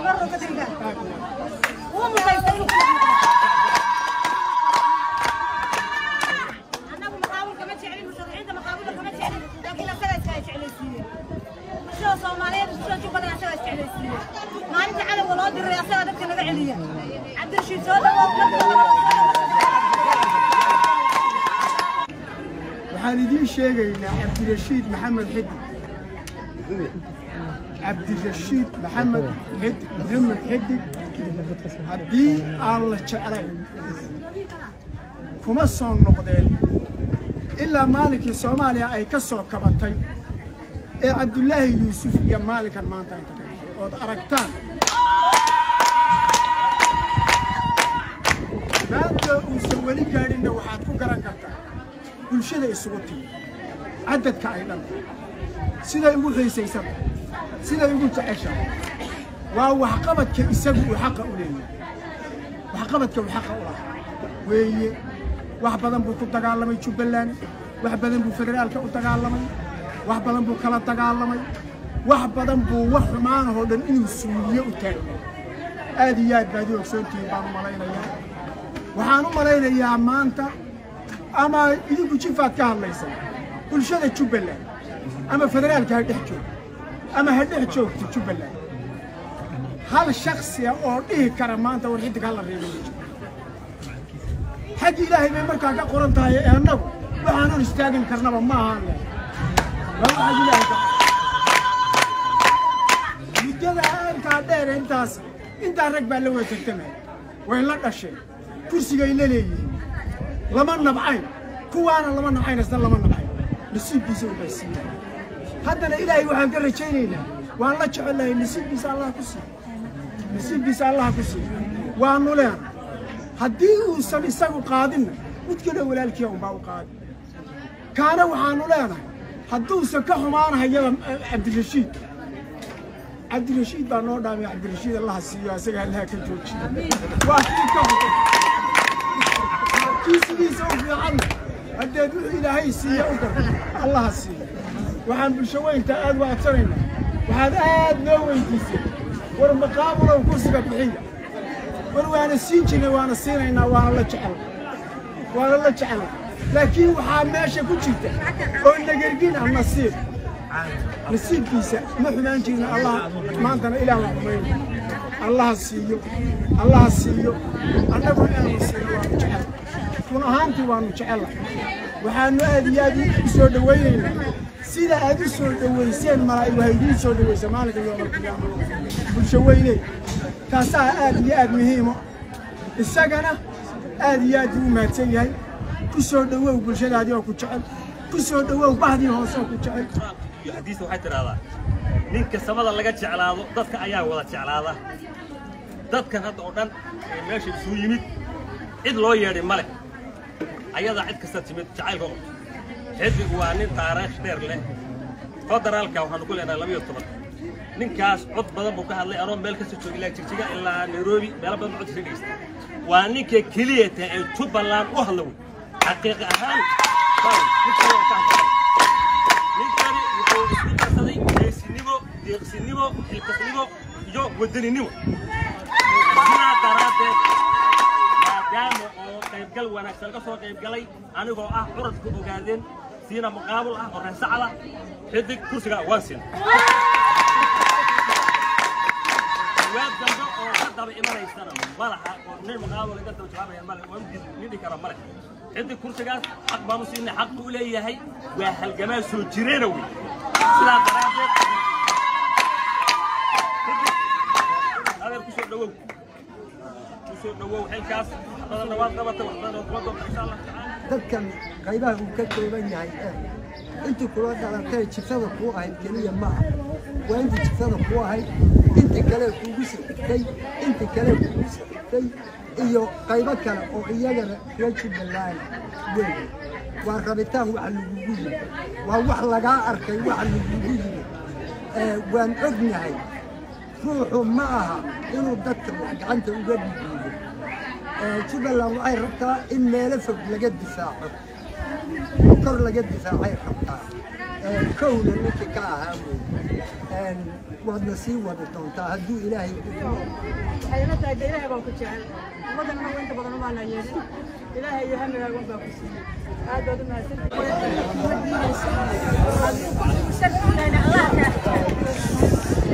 مرة كتير هو مسيطر أنا مقاول كمان شعري مشرعين ده مقاول كمان شعري لكن لا سلا شعري سنين شو صوماليين شو شو بدنا سلا شعري سنين ما أنت على ولاد الرئاسة هذا كنا عليا عبد الرشيد سودا waxaan idiin sheegaynaa cabdirashiid maxamed xidig cabdirashiid maxamed xidig maxamed xidig haddii aan la jeclayn kuma soo noqdeen ilaa maalinkii soomaaliya ay ka soo kabatay ee cabdulaahi yuusuf iyo maalinkan maanta ay tagay ood aragtaan maanta uusan weli gaadhinna waxaad ku garan kartaa bulshada isugu timi cadadka ay dhan siday ugu xiisaysan siday ugu jeceshahay waa waxqabadka isagu uu xaqa u leeyahay waxqabadka uu xaqa u lahaa weeye wax badan buu ku dagaalamay jubbaland wax badan buu federaalka u dagaalamay wax badan buu kala dagaalamay wax badan buu wax xumaanahoo dhan inuu suuliyo u taagay aad iyo aad baad u ogsoontihiin baan u malaynayaa waxaan u malaynayaa maanta ama idinku jifaad ka hadlaysan bulshada jubbaland ama federaalka ha dhex joogto ama ha dhex joogto jubbaland hal shaksiya oo dhihi kara maanta war xidig hala reebo ma jiro xaggi ilaahay bay markaa ka qoran tahay ee annagu waxaan hor istaagin karnaba ma ahaan leh waa waxaad ilaahay ka muddada aankaa dheer intaas intaa rag baa la wada tartamaya way la dhasheen kursigay la leeyihiin lama nabcayn kuwaana lama nabcayn isna lama nabcayn nasiibkiisa u baysiiya haddana ilaahay waxaan ka rajaynaynaa waan la jecelahay nasiibkiisa allah ku siiyo nasiibkiisa allah ku siiyo waanu leena haddii uusan isagu qaadinna mid kale walaalkiya unbaa u qaadi kaana waxaanu leenahay hadduusan ka xumaanahayada cabdirashiid cabdirashiid baa noo dhaamay cabdirashiid allaha siiyo asaga allaha ka joojiyo waa kii ka xun kiisigiisa u fiican haddeed wuxuu ilaahay siiye u dar allaha siiyo waxaan bulsho weynta aad u adsanaynaa waxaad aad noo weydiisay war maqaamulow kursiga bixiya war waana siin jirnay waana siinaynaa waana la jecel waana la jecel laakiin waxaa meesha ku jirta oo nagergin ah nasiib nasiibkiisa ma xumaan jirna allah maantana ilaah waa xumayna allaha siiyo allaha siiyo annagu inaanu siiyo waanu jecel run ahaantii waanu jecellahay waxaanu aad iyo aad u soo dhowaynaynaa sida aad u soo dhowayseen malaa'ig waa idiin soo dhowaysa maalinka yoomalqiyaama bulsho weyne taasaa aad iyo aad muhiimo isagana aad iyo aad buu u mahadsan yahay ku soo dhowow bulshadaadii oo ku jecel ku soo dhowow bahdii hoose oo ku jecel xadiista waxay tidhaahdaa ninka samada laga jeclaado dadka ayaa wada jeclaada dadkan hadda oo dhan ee meesha isugu yimid cid loo yeedhay ma leh ayadaa cid kasta timid jacaylkooda xiddigu waa nin taariikh dheer leh federaalka waxaanu ku leenahay labayo toban ninkaas cod badan buu ka hadlay anoo meel kasta jooga ilaa jigjiga ilaa nairobi meelo badan codkiisa dhegeysta waa ninka keliya tahay ee jubbaland u hadla wey xaqiiqi ahaan ninkani waa ka hadlay ninkani wuxuu isku darsaday geesinimo deeqsinimo xilkasnimo iyo wadaninimo sidaa daraaddeed maadaama oo qaybgal wanaagsan laga soo qaybgalay anigoo ah curadka ogaadeen siina muqaabul ah oo reesacada xidig kursiga waan siin waad dambe oo ka daba imanaysana malaha oo nin muqaabul iga daba jawaabaya male oo nidhi kara male xidig kursigaas xaq baanu siinay xaq buu leeyahay waa halgamaa soo jireena wey sidaa daraaddeed adeer kusoo dhawow kusoo dhawow xilkaas wax badanna waad qabatay wax badanna waad kuma doonta insha allah tacaala dadkan qaybaha uu ka kooban yahay ee intii kula dhalatay jiftada kuu ahayd keliya ma aha waa intii jiftada kuu ahayd intii kale kuugu sixigtay intii kale kuugu sixigtay iyo qaybo kale oo iyagana reer jubbaland weeye waa rabitaan waxa lagugu yimi waa wax lagaa arkay waxa lagugu yimi ee waan ognahay ruuxu ma aha inuu dadka wax gacanta uga dhiibiyo jubbaland waxay rabtaa in meelo fog laga difaaco kor laga difaacay rabtaa kowna ninkii ka ahaa wey waadna sii wadi doontaa hadduu ilaahay waxay ila tahay de ilaahay baa ku jecel ummaddan anagu inta badan umaana yeelin ilaahay iyo hamigaaga un baa ku siiyey aad baad u mahadsantahay allah kaa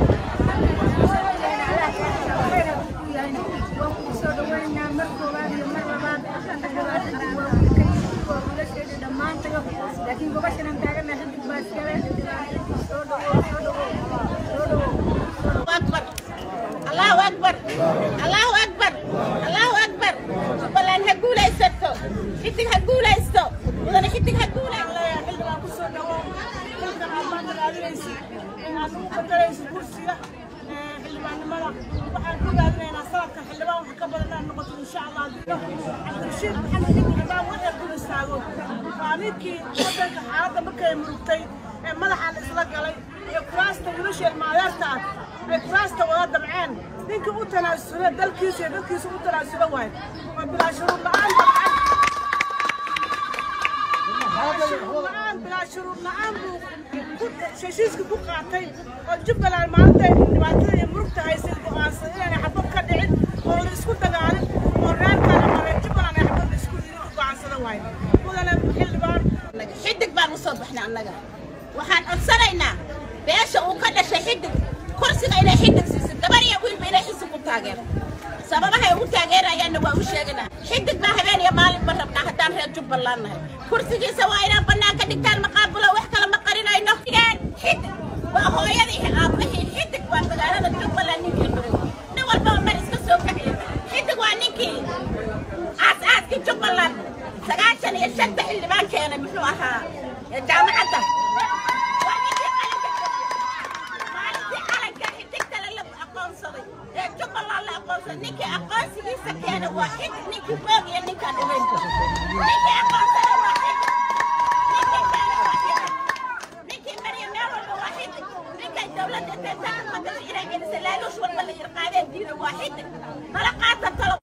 laakiin gobashan aan taagana xidig baa iskale soo dhawow soo dhawow soo dhawow أكبر الله أكبر الله أكبر الله أكبر بلان هقول أيستو حتى هقول أيستو وأنا حتى هقول xildhibaan ku soo dhawow xilkan aad maanta raadinaysa inaad ugu bedelaysa kursiga xildhibaannimada waxaan ku raadinaynaa sanadkan xildhibaan wax ka badan inaad noqoto insha allah cabdirashiid maxamed ibn xildhibaan waxay ku istaago waa ninkii wadanka xaaladda markay murugtay ee madaxa la isla galay ee kuraasta wiilasheen maadeerta ah ay kuraasta wada damceen ninkii u tanaasula dalkiisa iyo dadkiisa u tanaasula waaye waa bilaa shuruud la'aan dabcan la'aan bilaa shuruud la'aan buu ku- heshiiska ku qaatay oo jubbaland maalinta dhibaatada iyo murugta haysay go'aansan inaanay xabad ka dhicin oo la isku dagaalin oo reerkaan ama reer jubbaland ay xabad isku go'aansada waaye mudane xildhibaan xidig baan usoo baxnay annaga waxaan codsanaynaa beesha uu ka dhashay xidig kursiga inay xidig siiso gabar iyo wiilba inay xisi ku taageero sababahay ugu taageerayaanna waa u sheeganaa xidig baa habeen iyo maalinba rabnaa haddaan reer jubbaland nahay kursigiisa waa inaan bannaan ka dhigtaan maqaabulo wax kale ma qarinayno xidig waa hooyadii aabahii xidig waa magaalada jubbaland ninkii furay nin walbaba mar iska soo kaciyo xidig waa ninkii aas-aaskii jubbaland sagaashan iyo shanta xildhibaan keenay muxuu ahaa ee jaamacadda waa ninkii qalinka jabiyey. maalintii calanka xidigta la aqoonsaday ee jubbaland la aqoonsaday ninkii aqoonsigiisa keenay waa xidig ninkii boog iyo ninkaan dhimayn ninkii aqoonsaday waa xidig ninkii keenay waa xidig ninkii mariya meel walba waa xidig ninkay dowladda teetaan ummadda inay gelisay laaluush walba la irqaadeen diiday waa xidig nala qaata talo